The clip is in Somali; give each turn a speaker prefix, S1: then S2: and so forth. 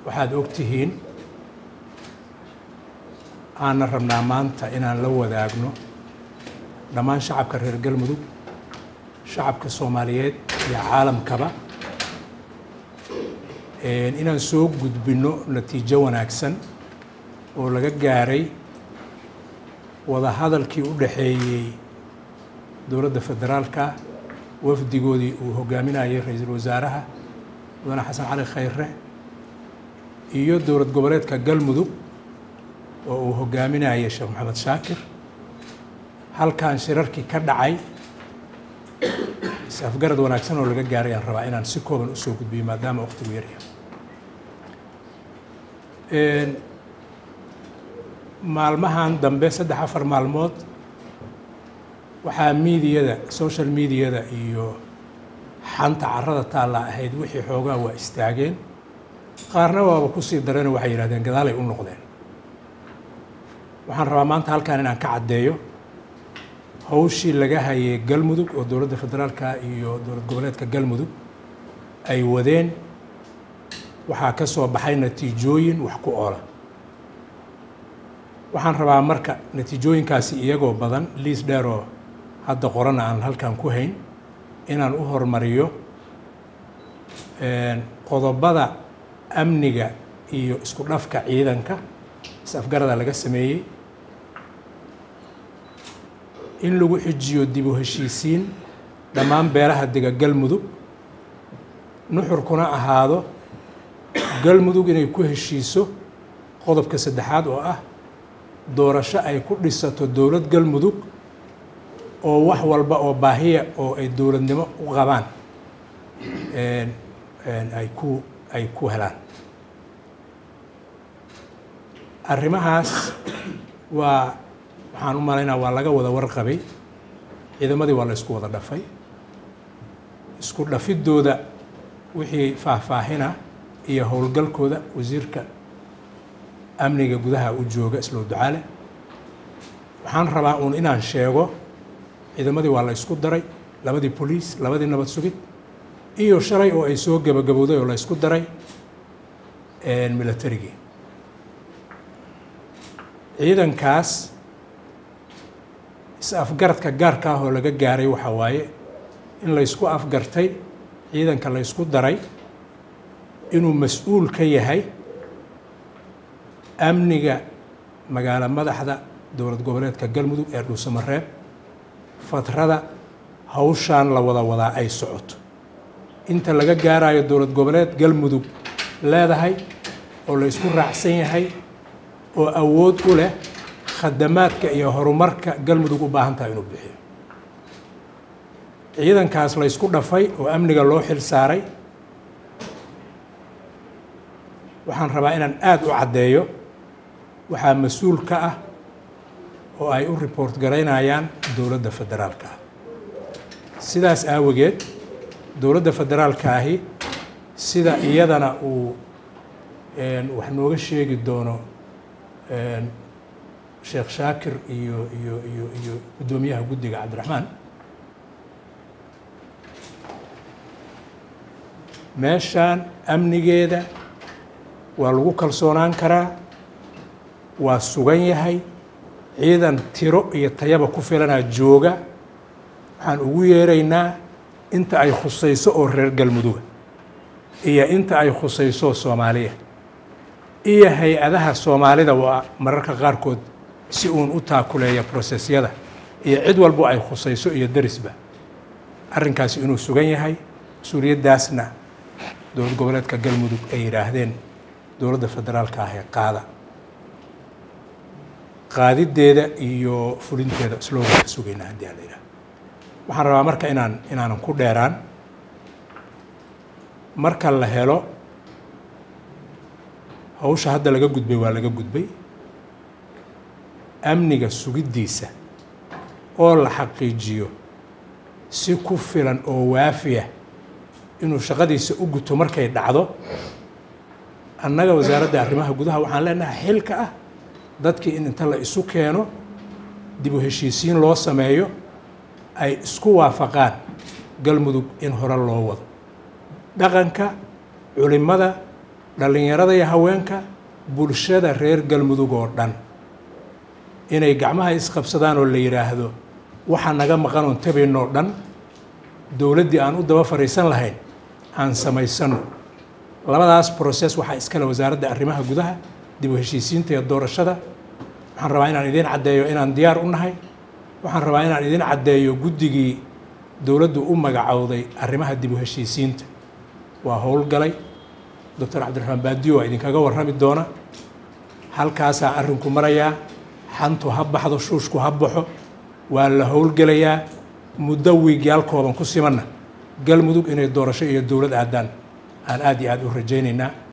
S1: waxaad og tihiin aanna rabnaa maanta inaan la wadaagno dhammaan shacabka reer galmudug shacabka soomaaliyeed iyo caalamkaba inaan soo gudbinno natiijo wanaagsan oo laga gaaray wadahadalkii u dhaxeeyey dowladda federaalka wafdigoodii uu hogaaminayay ra-iisul wasaaraha mudane xasan cali khayre iyo dowlad goboleedka galmudug oo uu hogaaminayay sheekh maxamed shaakir halkan shirarkii ka dhacay is-afgarad wanaagsan oo laga gaaray aan rabaa inaan si kooban usoo gudbiyo maadaama waqtigu yaryahay maalmahan dambe saddex afar maalmood waxaa miidiyada social mediada iyo xanta carada taalla ahayd wixii xoogaa waa istaageen qaarna waaba kusii dareenoo waxay yidhahdeen gadaalay u noqdeen waxaan rabaa maanta halkan inaan ka caddeeyo hawshii laga hayay galmudug oo dowladda federaalka iyo dowlad goboleedka galmudug ay wadeen waxaa ka soo baxay natiijooyin wax ku oola waxaan rabaa marka natiijooyinkaasi iyagoo badan liis dheeroo hadda qorana aan halkan ku hayn inaan u hormariyo qodobada amniga iyo isku dhafka ciidanka is-afgarada laga sameeyey in lagu xijiyo dib u heshiisiin dhammaan beelaha dega galmudug nuxurkuna ahaado galmudug inay ku heshiiso qodobka saddexaad oo ah doorasho ay ku dhisato dowlad galmudug oo wax walba oo baahiya oo ay dowladnimo u qabaan ay ku ay ku helaan arrimahaas waa waxaan u malaynaa waa laga wada warqabay ciidamadii waa la isku wada dhafay isku dhafiddooda wixii faahfaahina iyo howlgalkooda wasiirka amniga gudaha u jooga islow ducaale waxaan rabaa uun inaan sheego ciidamadii waa la isku daray labadii boliis labadii nabad sugid iyo shalay oo ay soo gebagabowday oo la isku daray militarigii ciidankaas is-afgaradka gaarka ah oo laga gaaray waxaa waaye in la ysku afgartay ciidanka la ysku daray inuu mas-uul ka yahay amniga magaalo madaxda dowlad goboleedka galmudug ee dhuusamareeb fatrada hawshaan la wada wadaa ay socoto inta laga gaarayo dowlad goboleed galmudug leedahay oo la ysku raacsan yahay oo awood u leh khadamaadka iyo horumarka galmudug u baahan tahay inuu bixiyo ciidankaas la ysku dhafay oo amniga loo xil saaray waxaan rabaa inaan aada u caddeeyo waxaa mas-uul ka ah oo ay u report garaynayaan dowladda federaalka ah sidaas aawageed dowladda federaalka ahi sida iyadana uu wax nooga sheegi doono sheekh shaakir iyo iyo iyo iyo guddoomiyaha guddiga cabdiraxmaan meeshaan amnigeeda waa lagu kalsoonaan karaa waa sugan yahay ciidan tiro iyo tayaba ku filanaa jooga waxaan ugu yeeraynaa inta ay khusayso oo reer galmuduga iyo inta ay khusayso soomaaliya iyo hay-adaha soomaalida waa mararka qaarkood si uun u taakuleeya brosesyada iyo cid walbo ay khusayso iyo derisba arrinkaasi inuu sugan yahay mas-uuliyaddaasna dowlad goboleedka galmudug ay yidhaahdeen dowladda federaalka ah ee qaada qaadideeda iyo fulinteeda slooga ka sugayna haddii a la yidhaha waxaan rabaa marka inaan inaanan ku dheeraan marka la helo hawsha hadda laga gudbay waa laga gudbay amniga sugiddiisa oo la xaqiijiyo si ku filan oo waafiya inuu shaqadiisa u guto markay dhacdo annaga wasaaradda arrimaha gudaha waxaan leenahay xilka ah dadkii in inta la isu keeno dib u heshiisiin loo sameeyo ay isku waafaqaan galmudug in hore loo wado dhaqanka culimada dhallinyarada iyo haweenka bulshada reer galmudug oo dhan inay gacmaha isqabsadaan oo la yidhaahdo waxaa naga maqan oon tabaynoo dhan dowladdii aan u daba fadhiisan lahayn aan samaysano labadaas process waxaa iskale wasaaradda arrimaha gudaha dib u heshiisiinta iyo doorashada waxaan rabaa inaan idiin caddeeyo inaan diyaar u nahay waxaan rabaa inaan idiin caddeeyo guddigii dowladdu u magacowday arrimaha dib u heshiisiinta waa howlgalay doctor cabdiraxmaan baadiyo waa idinkaga warrami doona halkaasaa arrinku marayaa xantu ha baxdo shuushku ha baxo waa la howlgelayaa muddo wiigyaal kooban ku simanna galmudug inay doorasho iyo dowlad aadaan aan aad iyo aad u rajaynaynaa